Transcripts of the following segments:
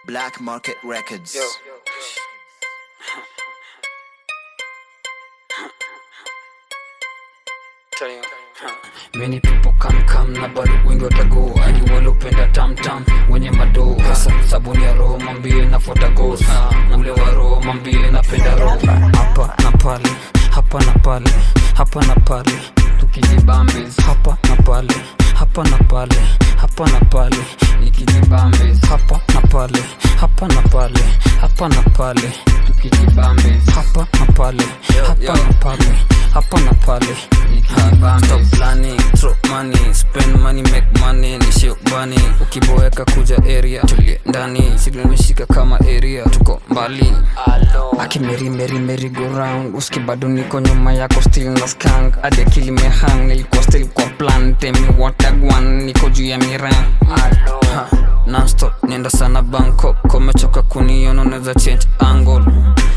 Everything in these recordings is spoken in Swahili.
Black Market Records. Yo. Tell you. Many people come come na bado wengi watago hadi walopenda tamtam wenye madoo hasa sabuni ya roho mambie nafuata gos ule wa roho mambie napenda roho hapa na pale hapa na pale hapa na pale tukijibambes hapa na pale hapa na pale hapa na pale nikijibambes hapa na pale hapa na pale hapa na pale tukijibambes hapa na pale hapa na pale hapa na pale nikijibambes stop planning throw money spend money make money nishio bani ukiboeka kuja area tulie ndani silimeshika kama area tuko mbali akimeri meri meri go round uski bado niko nyuma yako still na skank hadi akili mehang nilikuwa still kwa plan temi watagwan niko juu ya miran Ha, nonstop nenda sana bangkok komechoka kuniona unaweza change angle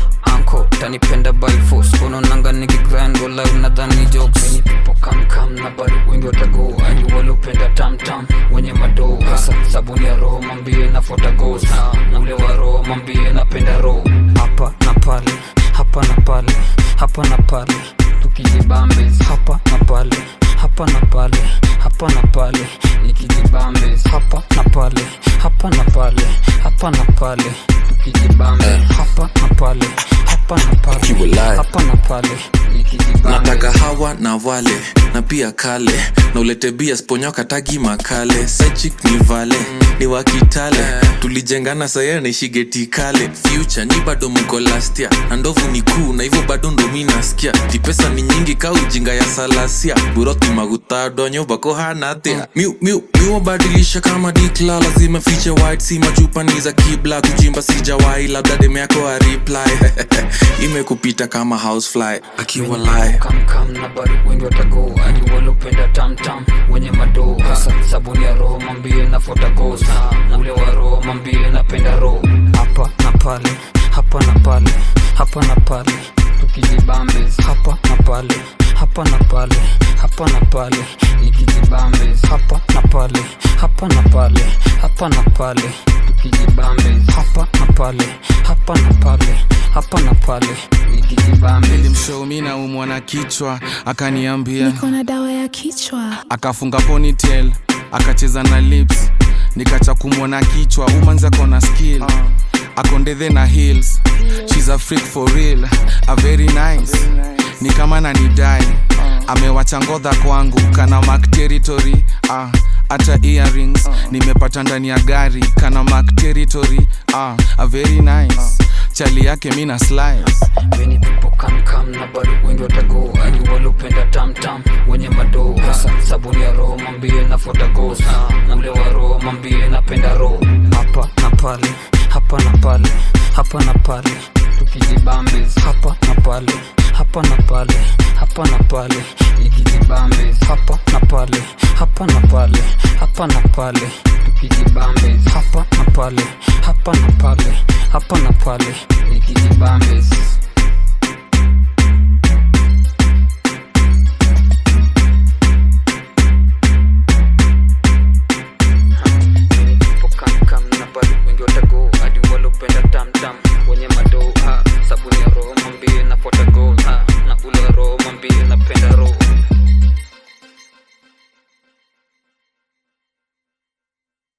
anko tanipenda by force unaonanga nikigrind go live nadhani jokes Many people come come na bado wengi watago hadi waliopenda tamtam wenye madoo hasa sabuni ya roho mambie nafuata gos na ule wa roho mambie napenda roho hapa na pale hapa na pale hapa na pale tukijibambes hapa na pale hapa na pale hapa na pale nikijibambes hapa na pale hapa na pale hapa na pale tukijibambes hapa na pale hapa na pale Kiwalai. hapa na pale nikijibambes nataka hawa na wale na pia kale na ulete bia sponyoka tagi makale sechik ni vale ni wakitale tulijengana saya naishigeti kale future ni bado mko lastia na ndovu ni kuu na hivyo bado ndo mi nasikia tipesa ni nyingi ka ujinga ya salasia buroti magutadonyo bako hanatea miu miu miwabadilisha kama dikla lazima fiche white si machupa ni za kibla kujimba sijawai labda deme yako areply imekupita kama housefly akiwa live kam kam na bado wengi watago hadi waliopenda tamtam wenye madoo hasa sabuni ya roho mambie nafuata gos na ule wa roho mambie napenda roho hapa na pale hapa na pale hapa na pale tukijibambes hapa na pale hapa na pale hapa na pale nikijibambes hapa na pale hapa na pale hapa na pale tukijibambes hapa na pale hapa na pale hapa na pale nikijibambes nilimshow mi naumwa na kichwa akaniambia niko na dawa ya kichwa akafunga ponytail akacheza na lips nikacha kumwona kichwa umanza kona skill akondethe na heels shes a freak for real a very nice ni kama nanidai amewacha ngodha kwangu kana mark territory ah, hata earrings nimepata ndani ya gari kana mark territory ah, a very nice chali yake mi na slice Many people come come na bado wengi watago hadi waliopenda tamtam wenye madoo hasa sabuni ya roho mambie nafuata gos na ule wa roho mambie napenda roho hapa na pale hapa na pale hapa na pale tukijibambes hapa na pale hapa na pale hapa na pale nikijibambes hapa na pale hapa na pale hapa na pale tukijibambes hapa na pale hapa na pale hapa na pale nikijibambes